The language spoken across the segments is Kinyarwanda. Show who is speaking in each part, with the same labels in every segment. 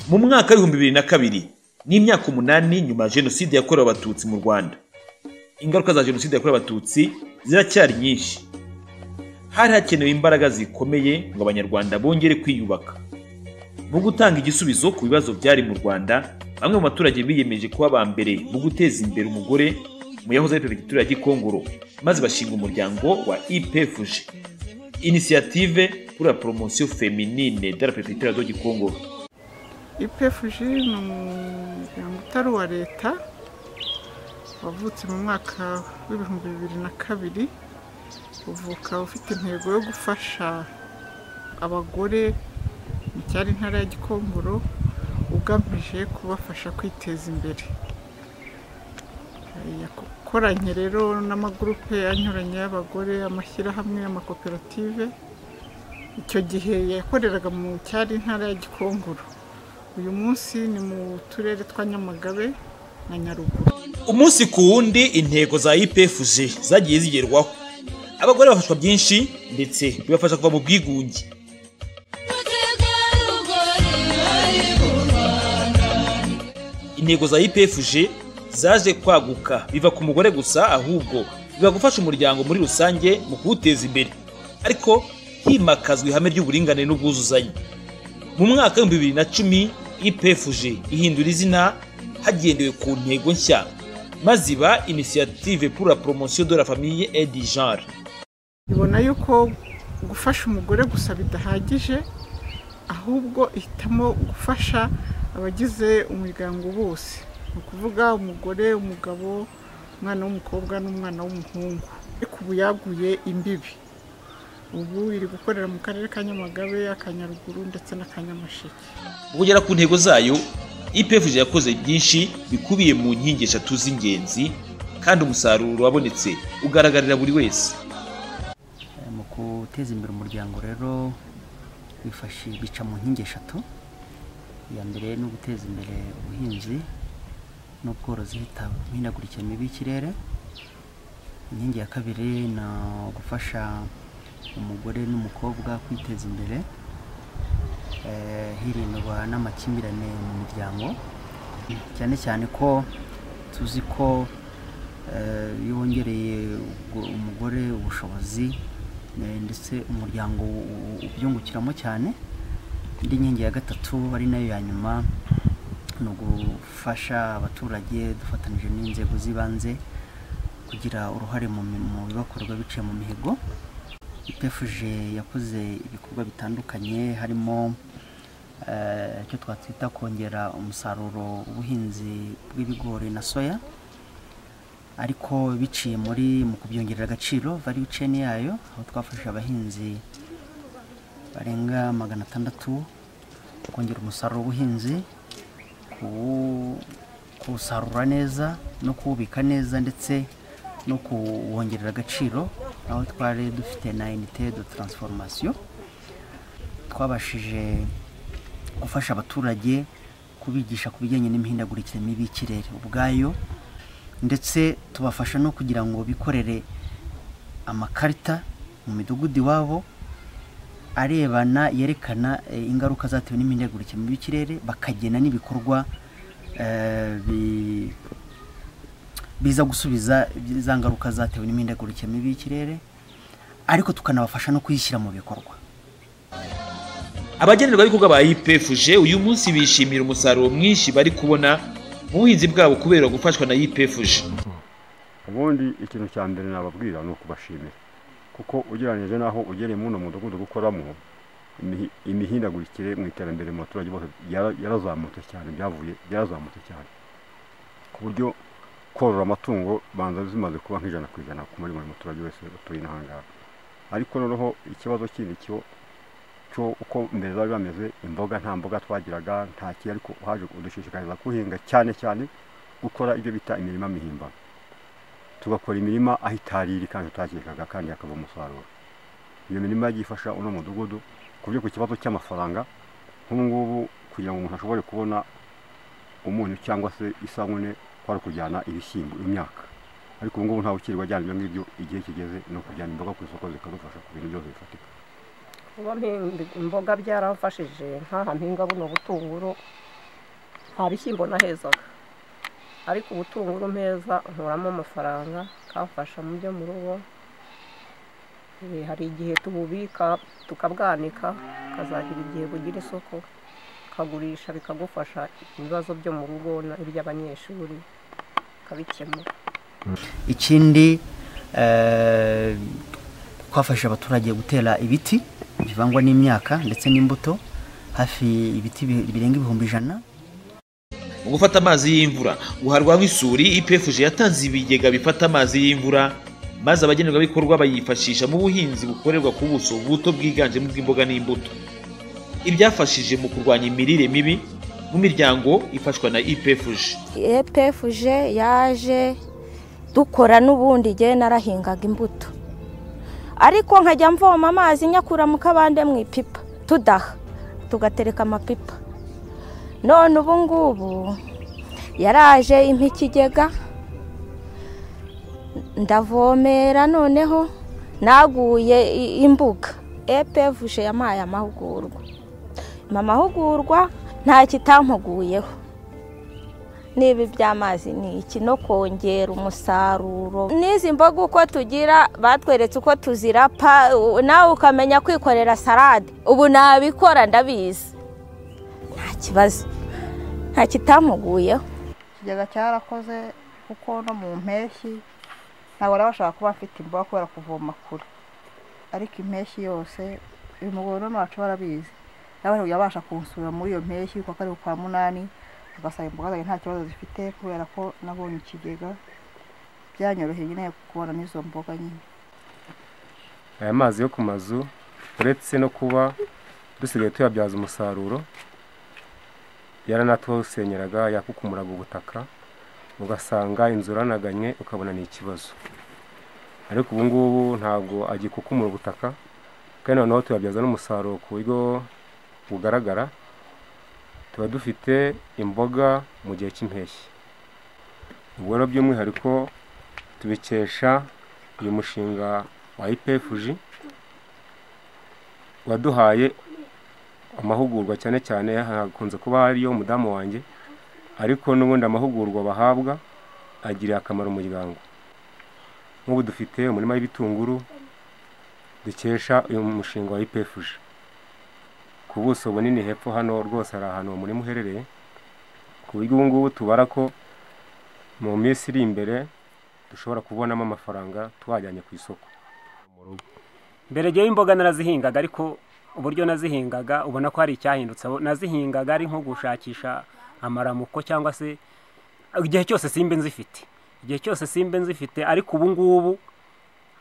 Speaker 1: mu mwaka w'ibihumbi bibiri na kabiri n'imyaka umunani nyuma ya jenoside yakorewe abatutsi mu rwanda ingaruka za jenoside yakorewe abatutsi ziracyari nyinshi hari hakenewe imbaraga zikomeye ngo abanyarwanda bongere kwiyubaka mu gutanga igisubizo ku bibazo byari mu rwanda bamwe mu baturage biyemeje kuba aba mbere mu guteza imbere umugore mu yahoze ari perefegitura ya gikongoro maze bashinga umuryango wa ipfg inisiyative pour la promotion feminine de la perefegitura de gikongoro
Speaker 2: ipfg ni umuryango utari uwa leta wavutse mu mwaka w'ibihumbi bibiri na kabiri uvuka ufite intego yo gufasha abagore mu cyari intara ya gikongoro ugamije kubafasha kwiteza imbere yakoranye rero n'amagurupe anyuranye y'abagore amashyirahamwe amakoperative icyo gihe yakoreraga mu cyari intara ya gikongoro uyu munsi ni mu turere twa nyamagabe na nyaruguru
Speaker 1: umunsi ku wundi intego za ipfg zagiye zigerwaho abagore bafashwa byinshi ndetse bibafasha kuva mu bwigunge intego za ipfg zaje kwaguka biva ku mugore gusa ahubwo biba gufasha umuryango muri rusange mu kuwuteza imbere ariko himakazwa ihame ry'uburinganire n'ubwuzuzanye mu mwaka w'ibihumbi bibiri na cumi ipfg ihindura izina hagendewe ku ntego nshya maze iba inisiyative pour la promotion de la famille et du genre
Speaker 2: ibona yuko gufasha umugore gusa bidahagije ahubwo ihitamo gufasha abagize umuryango bose ni ukuvuga umugore umugabo umwana w'umukobwa n'umwana w'umuhungu ariko ubu yaguye imbibi ubu iri gukorera mu karere ka nyamagabe akanyaruguru ndetse n'akanyamasheke
Speaker 1: mu kugera ku ntego zayo ipfg yakoze byinshi bikubiye mu nkingi eshatu z'ingenzi kandi umusaruro wabonetse ugaragarira buri wese
Speaker 3: mu guteza imbere umuryango rero bifashe bica mu nkingi eshatu iya mbere ni uguteza imbere ubuhinzi n'ubworozi hitawe ku mihindagurikire mibi y'ikirere inkingi ya kabiri ni ugufasha umugore n'umukobwa kwiteza imbere hirindwa n'amakimbirane mu miryango cyane cyane ko tuzi ko iyo wongereye umugore ubushobozi ndetse umuryango ubyungukiramo cyane indi nkingi ya gatatu ari nayo ya nyuma ni ugufasha abaturage dufatanyije n'inzego z'ibanze kugira uruhare mu bibakorwa biciye mu mihigo ipefuje yakoze ibikorwa bitandukanye harimo icyo twatwita kongera umusaruro w'ubuhinzi bw'ibigori na soya ariko biciye muri mu kubyongerera agaciro variyuceni yayo aho twafasha abahinzi barenga magana atandatu kongera umusaruro w'ubuhinzi kuwusarura neza no kuwubika neza ndetse no kuwongerera agaciro aho twari dufite na inite de taransiforomasiyo twabashije gufasha abaturage kubigisha ku bijyanye n'imihindagurikire mibi y'ikirere ubwayo ndetse tubafasha no kugira ngo bikorere amakarita mu midugudu iwabo arebana yerekana ingaruka zatewe n'imihindagurikire mibi y'ikirere bakagena n'ibikorwa biza gusubiza za ngaruka zatewe n'imihindagurikire mibi y'ikirere ariko tukanabafasha no kuyishyira mu bikorwa
Speaker 1: abagenerwabikorwa ba ipfg uyu munsi bishimira umusaruro mwinshi bari kubona mu buhinzi bwabo kubera gufashwa na ipfg
Speaker 4: ubundi ikintu cya mbere nababwira ni ukubashimira kuko ugereranyije n'aho ugereye muri uno mudugudu gukoramo imihindagurikire mu iterambere mu baturage bose yarazamutse cyane byavuye byarazamutse cyane ku buryo korora amatungo banza zimaze kuba nk'ijana ku ijana ku muri buri muturage wese utuye n'ahangaha ariko noneho ikibazo kindi cyo cyo uko mbere zari bameze imboga nta mboga twagiraga nta kintu ariko haje kudushishikariza guhinga cyane cyane gukora ibyo bita imirima mihimbano tugakora imirima aho itariri kandi tutakekaga kandi hakava umusaruro iyo mirima yagiye ifasha uno mudugudu ku buryo ku kibazo cy'amafaranga nk'ubungubu kugira ngo umuntu ashobore kubona umunyu cyangwa se isabune kwari kujyana ibishyimbo imyaka ariko ubungubu ntawe ukiri wajyana ibyo ngibyo igihe kigeze ni ukujyana imboga ku isoko zikadufasha ku bintu byose bifatika
Speaker 5: kuba imboga byarafashije nk'aha mpinga buno butunguru nta bishyimbo nahezaga ariko ubutunguru mpeza nkuramo amafaranga akamfasha mu byo mu rugo Eh, hari igihe tububika tukabwanika bukazagera igihe bugira isoko ukagurisha bikagufasha ibibazo byo mu rugo na- iby'abanyeshuri ukabikemura
Speaker 3: ikindi eh, twafashije abaturage gutera ibiti bivangwa n'imyaka ndetse n'imbuto hafi ibiti bi- birenga ibihumbi ijana
Speaker 1: mu gufata amazi y'imvura guharwa nk'isuri ipfj yatanze ibigega bifata amazi y'imvura maze abagenerwabikorwa bayifashisha mu buhinzi bukorerwa ku buso buto bwiganjemo ubw'imboga n'imbuto ibyafashije mu kurwanya imirire mibi mu miryango ifashwa na ipfj
Speaker 6: epfuje yaje dukora n'ubundi igihe narahingaga imbuto ariko nkajya mvoma amazi nyakura mu kabande mu ipipa tudaha tugatereka amapipa none ubu ngubu yaraje impa ikigega ndavomera noneho naguye i- imbuga epfuje yampaye amahugurwa mu mahugurwa nta kitampuguyeho niba iby'amazi ni iki no kongera umusaruro n'izi mboga uko tugira batweretse uko tuzira pa u- nawe ukamenya kwikorera salade ubu nabikora ndabizi nta kibazo nta kitamuguyeho
Speaker 7: ikigega cyarakoze kuko no mu mpeshyi ntabwo baba bashaka kuba bafite imboga kubera kuvoma kure ariko impeshyi yose uyu mugabo none wacu barabizi nawe yabasha kunsura muri iyo mpeshyi kuko ari ukwa munani ugasanga imboga zanjye nta kibazo zifite kubera ko nabonye ikigega byanyoroheye nyine kubona n'izo mboga nyine
Speaker 8: aya mazi yo ku mazu uretse no kuba dusigaye tuyabyaza umusaruro yaranatawusenyeraga yakukumuraga ubutaka ugasanga inzu uranaganye ukabona ni ikibazo ariko ubu ngubu ntabwo agikukumura ubutaka kandi noneho tuyabyaza n'umusaruro ku buryo bugaragara tuba dufite imboga mu gihe cy'impeshyi ubwo rero by'umwihariko tubikesha uyu mushinga wa IPFG waduhaye amahugurwa cyane cyane hakunze kuba hariyo umudamu wanjye ariko n'ubundi amahugurwa bahabwa agirira akamaro umuryango nk'ubu dufite umurima w'ibitunguru dukesha uyu mushinga wa IPFG ku buso bunini hepfo hano rwose hari ahantu uwo murima uherereye ku buryo ubu ngubu tubara ko mu minsi iri imbere dushobora kubonamo amafaranga twajyanye ku isoko
Speaker 9: mbere ngewe imboga narazihingaga ariko uburyo nazihingaga ubona ko hari icyahindutse abo- nazihingaga ari nko gushakisha amaramuko cyangwa se igihe cyose simba nzifite igihe cyose simba nzifite ariko ubu ngubu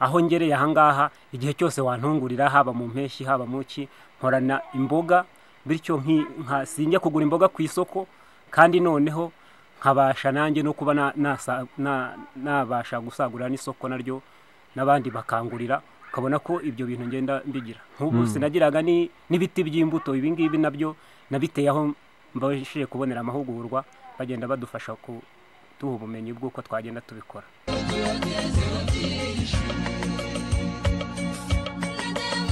Speaker 9: aho ngereye aha ngaha igihe cyose wantungurira haba mu mpeshyi haba mu ki nkorana imboga bityo nki- nka sinjya kugura imboga ku isoko kandi noneho nkabasha nanjye no kuba na- nasa- na- nabasha gusagurira n'isoko naryo n'abandi bakangurira ukabona ko ibyo bintu ngenda mbigira nk'ubu sinagiraga ni- n'ibiti by'imbuto ibi ngibi nabyo nabiteye aho mbashije kubonera amahugurwa bagenda badufasha kuduha ubumenyi bw'uko twagenda tubikora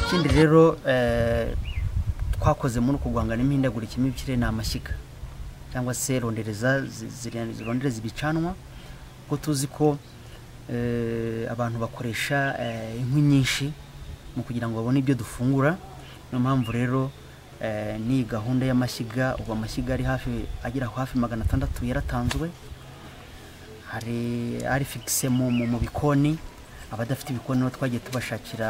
Speaker 3: ikindi rero eh, twakoze muri uku guhangana n'imihindagurikire y'imikire ni amashyiga cyangwa se rondereza zi- ziri- zirondereza ibicanwa kuko tuzi ko eh, abantu bakoresha eh, inkwi nyinshi mu kugira ngo babone ibyo dufungura niyo mpamvu rero eh, n'iyi gahunda y'amashyiga ubu amashyiga ari hafi agera hafi magana atandatu yaratanzwe hari ari fikise mu mu- mu bikoni abadafite ibikoni nabo twagiye tubashakira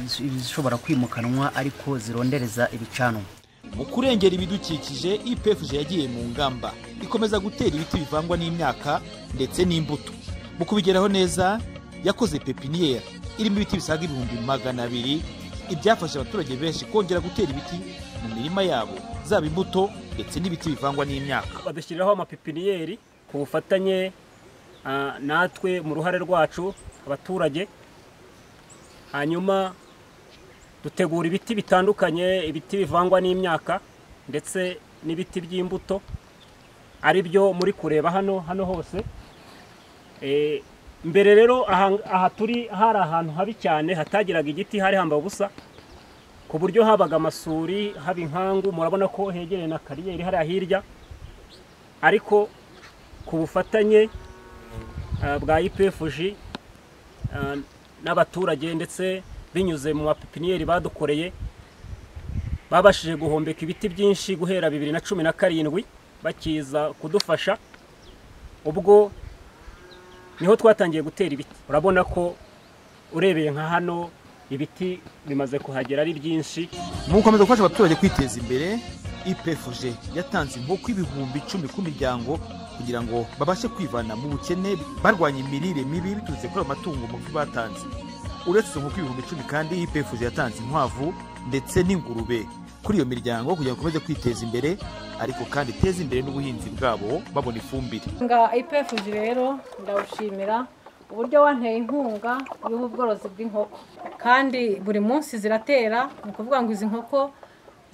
Speaker 3: iz- izishobora kwimukanwa ariko zirondereza ibicanwa
Speaker 10: mu kurengera ibidukikije ipfj yagiye mu ngamba ikomeza gutera ibiti bivangwa n'imyaka ndetse n'imbuto mu kubigeraho neza yakoze pepiniyeri irimo ibiti bisaga ibihumbi magana abiri ibyafasha abaturage benshi kongera gutera ibiti mu mirima yabo zaba imbuto ndetse n'ibiti bivangwa n'imyaka
Speaker 9: badushyiriraho amapipiniyeri ku bufatanye ah, natwe mu ruhare rwacu abaturage hanyuma dutegura ibiti bitandukanye ibiti bivangwa n'imyaka ndetse n'ibiti by'imbuto ari byo muri kureba hano hano hose Eh, mbere rero aha aha turi hari ahantu habi cyane hatagiraga igiti hari hamba ubusa ku buryo habaga amasuri haba inkangu murabona ko hegereye na kariyeri hariya hirya ariko ku bufatanye ah, bwa ipfg ah, n'abaturage ndetse binyuze mu mapipiniyeri badukoreye babashije guhombeka ibiti byinshi guhera bibiri na cumi na karindwi bakiza kudufasha ubwo niho twatangiye gutera ibiti urabona ko urebeye nka hano ibiti bimaze kuhagera ari byinshi
Speaker 10: mu gukomeza gufasha abaturage kwiteza imbere ipfg yatanze inkoko ibihumbi icumi ku miryango kugira ngo babashe kwivana mu bukene barwanya imirire mibi biturutse kuri ayo matungo magufi batanze uretse izo nkoko ibihumbi icumi kandi ipfg yatanze inkwavu ndetse n'ingurube kuri iyo miryango kugira ngo ikomeze kwiteza imbere ariko kandi iteze imbere n'ubuhinzi bwabo babona ifumbire
Speaker 11: nga ipefuji rero ndawushimira uburyo wanteye inkunga y'ubu ubworozi bw'inkoko kandi buri munsi ziratera ni ukuvuga ngo izi nkoko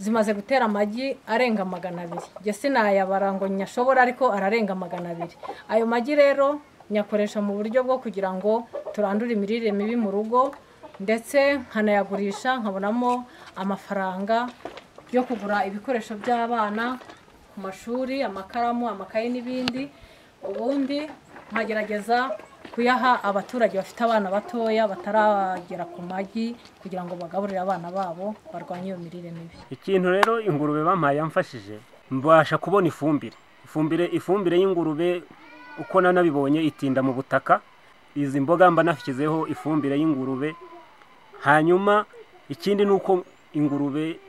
Speaker 11: zimaze gutera amagi arenga magana abiri njye sinayabara ngo nyashobora ariko ararenga magana abiri ayo magi rero nyakoresha mu buryo bwo kugira ngo turandure imirire mibi mu rugo ndetse nkanayagurisha nkabonamo amafaranga yo kugura ibikoresho by'abana ku mashuri amakaramu amakaye n'ibindi ubundi nkagerageza kuyaha abaturage bafite abana batoya bataragera ku magi kugira ngo bagaburire abana babo barwanye iyo mirire mibi
Speaker 9: ikintu rero ingurube bampaye yamfashije mbasha kubona ifumbire ifumbire ifumbire y'ingurube uko nanabibonye itinda mu butaka izi mboga mba nashyizeho ifumbire y'ingurube hanyuma ikindi ni uko ingurube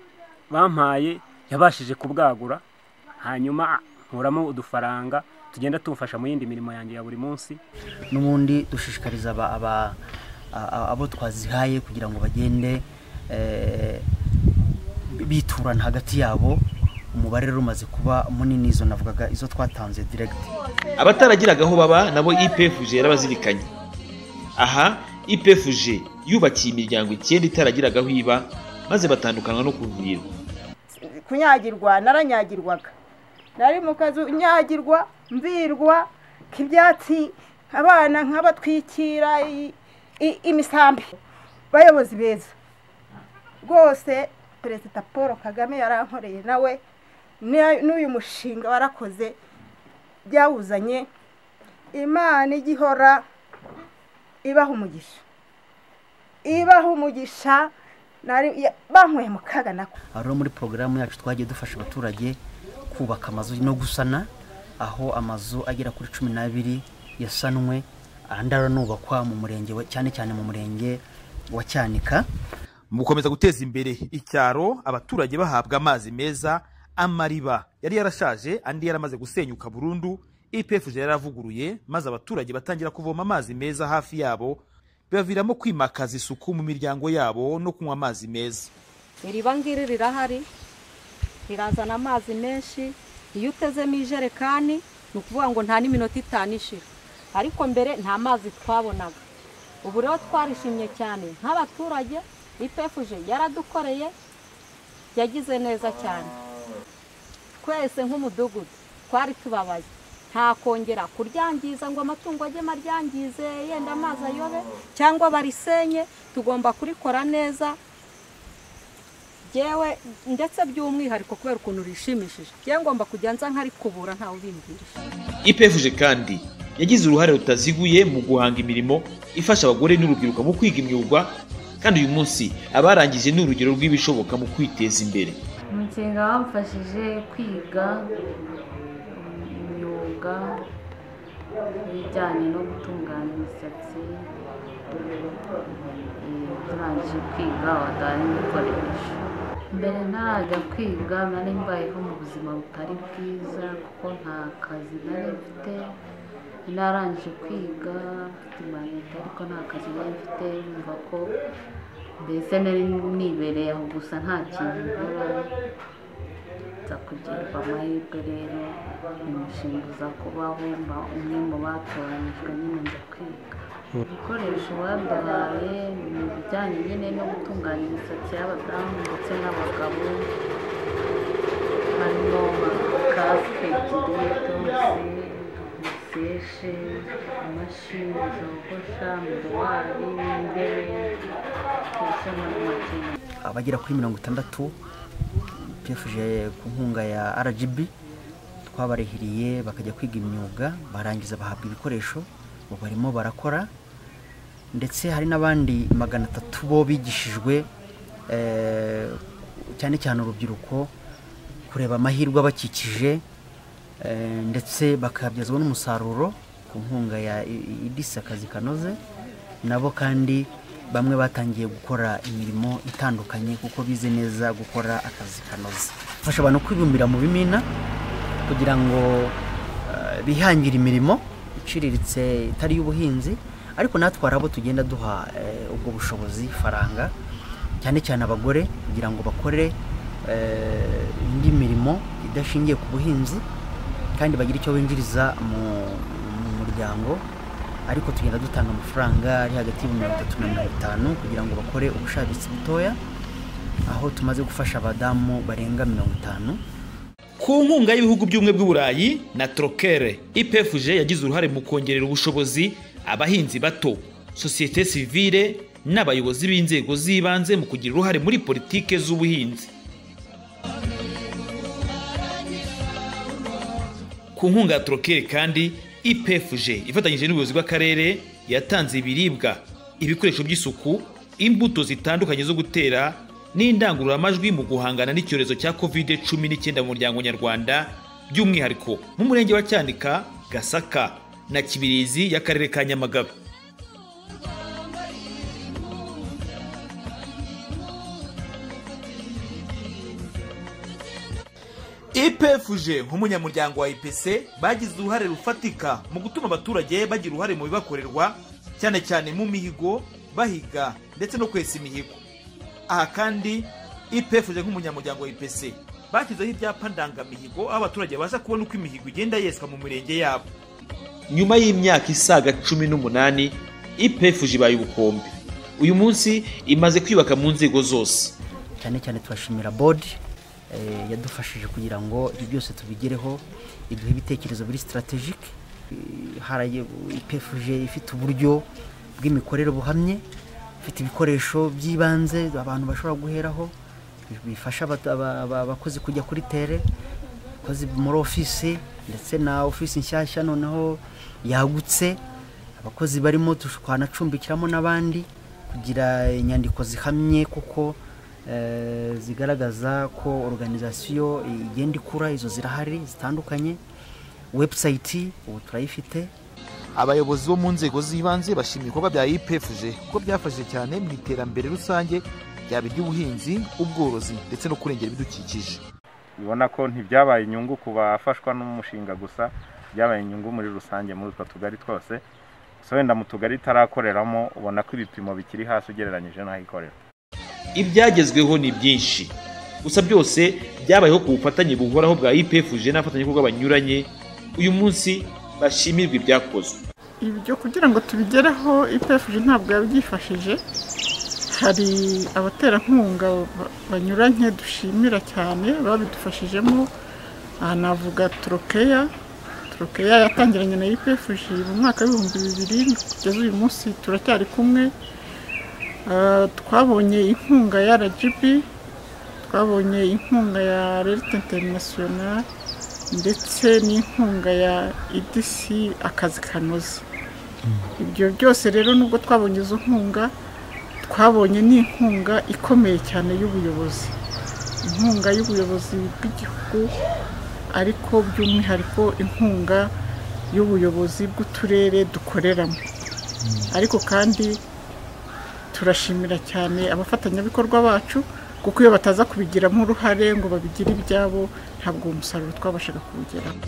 Speaker 9: bampaye yabashije kubwagura hanyuma nkuramo udufaranga tugenda tumfasha mu yindi mirimo yanjye ya buri munsi
Speaker 3: n'ubundi dushishikariza aba- aba- a- abo twazihaye kugira ngo bagende eh, biturana hagati yabo umubare rero umaze kuba munini izo navugaga izo twatanze diregiti
Speaker 1: abataragiraga aho baba nabo ipfg yarabazirikanye aha ipfg yubakiye imiryango icyenda itaragiragaho iba maze batandukanwa no kuvira
Speaker 7: kunyagirwa naranyagirwaga nari mu kazu nyagirwa mvirwa k'ibyatsi abana nk'abatwikira i- i- imisambi bayobozi beza rwose perezida paul kagame yarankoreye nawe na- n'uyu mushinga warakoze byawuzanye imana igihora ibaha umugisha ibaha umugisha nari- ya- banyweye mu kaga nako
Speaker 3: aho rero muri porogaramu yacu twagiye dufasha abaturage kubaka amazu no gusana aho amazu agera kuri cumi n'abiri yasanwe andi aranubakwa mu murenge wa- cyane cyane mu murenge wa cyanika
Speaker 10: mu gukomeza guteza imbere icyaro abaturage bahabwa amazi meza amariba yari yarashaje andi yaramaze gusenyuka burundu ipfg yaravuguruye maze abaturage batangira kuvoma amazi meza hafi yabo bibaviramo kwimakaza isuku mu miryango yabo no kunywa amazi meza
Speaker 12: iriba ngiri rirahari rirazana amazi menshi iyo utezemo ijerekani ni ukuvuga ngo nta n'iminota itanu ishira ariko mbere nta mazi twabonaga ubu rero twarishimye cyane nk'abaturage ipefuje yaradukoreye yagize neza cyane twese nk'umudugudu twari tubabaye nta kongera kuryangiza ngo amatungo ajye maryangize yenda amazi ayobe cyangwa barisenye tugomba kurikora neza yewe ndetse by'umwihariko kubera ukuntu rishimishije yewe ngomba kujya nza nkarikubura ntawe ubimbwirije
Speaker 1: ipfg kandi yagize uruhare rutaziguye mu guhanga imirimo ifasha abagore n'urubyiruko mu kwiga imyuga kandi uyu munsi abarangije ni urugero rw'ibishoboka mu kwiteza imbere
Speaker 13: umushinga wamfashije kwiga um, imyuga ijyanye no gutunganya imisatsi Eh, turangije kwiga watari ibikoresho mbere ntarajya kwiga nari mbayeho mu buzima butari bwiza kuko nta kazi nari mfite narangije kwiga mfite imanita ariko nta kazi nari mfite yumva ko mbese nari nibereye aho gusa nta kintu nkora nza kugirwa amahirwe rero umushinga uza kubaho mba umwe mu batoranyijwe nyine nza kwiga ibikoresho baduhaye ni ibijyanye nyine no gutunganya imisatsi y'abadamu ndetse n'abagabo harimo kasike ebyiri dosi seshe amashini zogosha miruwari n'intebe ndetse n'amakenga
Speaker 3: abagera kuri mirongo itandatu tufuje ku nkunga ya rgb twabarehiriye bakajya kwiga imyuga barangiza bahabwa ibikoresho ubu barimo barakora ndetse hari n'abandi magana atatu bo bigishijwe eh, cyane cyane urubyiruko kureba amahirwe abakikije eh, ndetse bakabyazwa n'umusaruro ku nkunga ya idisi akazi kanoze nabo kandi bamwe batangiye gukora imirimo itandukanye kuko bize neza gukora akazi kanoze fasha abantu kwibumbira mu bimina kugira ngo eh, bihangire imirimo iciriritse itari iy'ubuhinzi ariko natwe hari abo tugenda duha eh, ubwo bushobozi faranga cyane cyane abagore kugira ngo bakore eh, indi mirimo idashingiye ku buhinzi kandi bagire icyo binjiriza mu mu muryango ariko tugenda dutanga amafaranga ari hagati y'ibihumbi mirongo itatu na mirongo itanu kugira ngo bakore ubushabitsi butoya aho tumaze gufasha abadamu barenga mirongo itanu
Speaker 1: ku nkunga y'ibihugu by'ubumwe bw'uburayi na trokere ipfg yagize uruhare mu kongerera ubushobozi abahinzi bato sosiyete sivile n'abayobozi b'inzego z'ibanze mu kugira uruhare muri politike z'ubuhinzi ku nkunga ya trokere kandi ipfg ifatanyije n'ubuyobozi bw'akarere yatanze ibiribwa ibikoresho by'isuku imbuto zitandukanye zo gutera n'indangururamajwi mu guhangana n'icyorezo cya covid cumi n'icyenda mu muryango nyarwanda by'umwihariko nk'umurenge wa cyanika gasaka na kibirizi y'akarere ka nyamagabe
Speaker 10: ipfg nk'umunyamuryango wa ipc bagize uruhare rufatika mu gutuma abaturage bagira uruhare mu bibakorerwa cyane cyane mu mihigo bahiga ndetse no kwesa imihigo aha kandi ipfg nk'umunyamuryango wa ipc bashyizeho ibyapa ndangamihigo aho abaturage babasha kubona uko imihigo igenda yeswa mu mirenge yabo
Speaker 1: nyuma y'imyaka isaga cumi n'umunani ipfg ibaye ubukombe uyu munsi imaze kwiyubaka mu nzego zose
Speaker 3: cyane cyane turashimira bodi eh, yadufashije kugira ngo ibyo byose tubigereho iduhe ibitekerezo biri sitarategike haraye ipfg ifite uburyo bw'imikorere buhamye ifite ibikoresho by'ibanze abantu bashobora guheraho bifasha abata- aba- aba- abakozi kujya kuri tere abakozi muri ofisi ndetse na ofisi nshyashya noneho yagutse abakozi barimo twanacumbikiramo n'abandi kugira inyandiko zihamye kuko eh, zigaragaza ko organizasiyo igenda ikura izo zirahari zitandukanye webusayiti ubu turayifite
Speaker 10: abayobozi bo mu nzego z'ibanze bashimira ibikorwa bya ipfg kuko byafashije cyane mu iterambere rusange ryaba iry'ubuhinzi ubworozi ndetse no kurengera ibidukikije
Speaker 14: ubona ko ntibyabaye inyungu ku bafashwa n'umushinga gusa byabaye inyungu muri rusange muri utwo tugari twose gusa wenda mu tugari itarakoreramo ubona ko ibipimo bikiri hasi ugereranyije n'ahikorera
Speaker 1: ibyagezweho ni byinshi gusa byose byabayeho ku bufatanye buhoraho bwa ipfg n'abafatanyabikorwa banyuranye uyu munsi bashimirwa ibyakozwe
Speaker 2: ibyo kugira ngo tubigereho ipfg ntabwo yabyifashije hari abaterankunga ba- banyuranye dushimira cyane babidufashijemo aha navuga turokeya turokeya yatangiranye na ipfg mu mwaka w'ibihumbi bibiri kugeza uyu munsi turacyari kumwe Ah, twabonye inkunga ya rgb twabonye inkunga ya rerite interinasiyonari ndetse n'inkunga ya idc akazi kanoze ibyo byose rero nubwo twabonye izo nkunga twabonye n'inkunga ikomeye cyane y'ubuyobozi inkunga y'ubuyobozi bw'igihugu ariko by'umwihariko inkunga y'ubuyobozi bw'uturere dukoreramo ariko kandi turashimira cyane abafatanyabikorwa bacu kuko iyo bataza kubigiramo uruhare ngo babigire ibyabo ntabwo uwo musaruro twabashaga kuwugeraho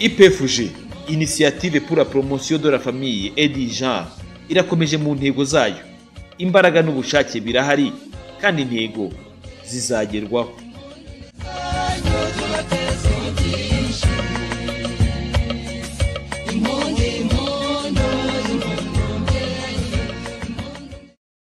Speaker 1: ipfg inisiyative pour la promotion de la famille et du genre irakomeje mu ntego zayo imbaraga n'ubushake birahari kandi intego zizagerwaho